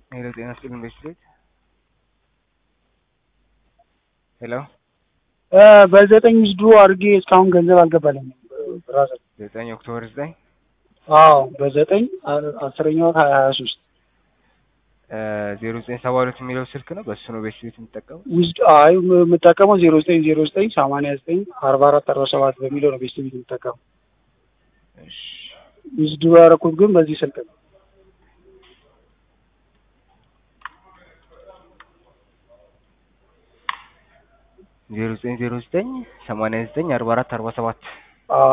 ሄሎ ጤና ይስጥልኝ ቤት ሄሎ በዘጠኝ ውስዱ አድርጌ እስካሁን ገንዘብ አልገባልኝም። ብራዘር ዘጠኝ ኦክቶበር ዘጠኝ አዎ በዘጠኝ አስረኛ ወር ሀያ ሀያ ሶስት ዜሮ ዘጠኝ ሰባ ሁለት የሚለው ስልክ ነው። በእሱ ነው ቤት ቤት የምጠቀሙ። ውስድ አይ የምጠቀመው ዜሮ ዘጠኝ ዜሮ ዘጠኝ ሰማንያ ዘጠኝ አርባ አራት አርባ ሰባት በሚለው ነው ቤት ቤት የምጠቀመው። ውስዱ ያደረኩት ግን በዚህ ስልክ ነው። ዜሮ ዘጠኝ ዜሮ ዘጠኝ ሰማንያ ዘጠኝ አርባ አራት አርባ ሰባት አዎ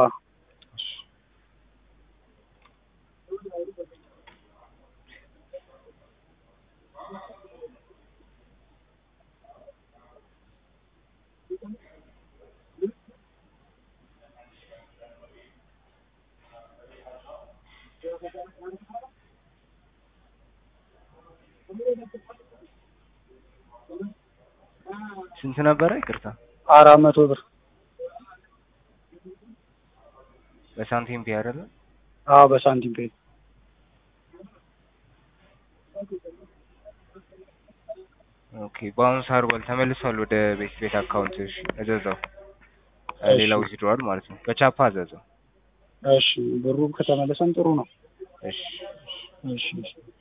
ስንት ነበረ? ይቅርታ አራት መቶ ብር በሳንቲም ፒ አይደለ? አዎ በሳንቲም ፔ ኦኬ በአሁኑ ሳርቧል ተመልሷል ወደ ቤት ቤት አካውንት። እሺ እዘዘው ሌላ ዊዝድሮዋል ማለት ነው። በቻፓ አዘዘው። እሺ ብሩ ከተመለሰም ጥሩ ነው። እሺ እሺ እሺ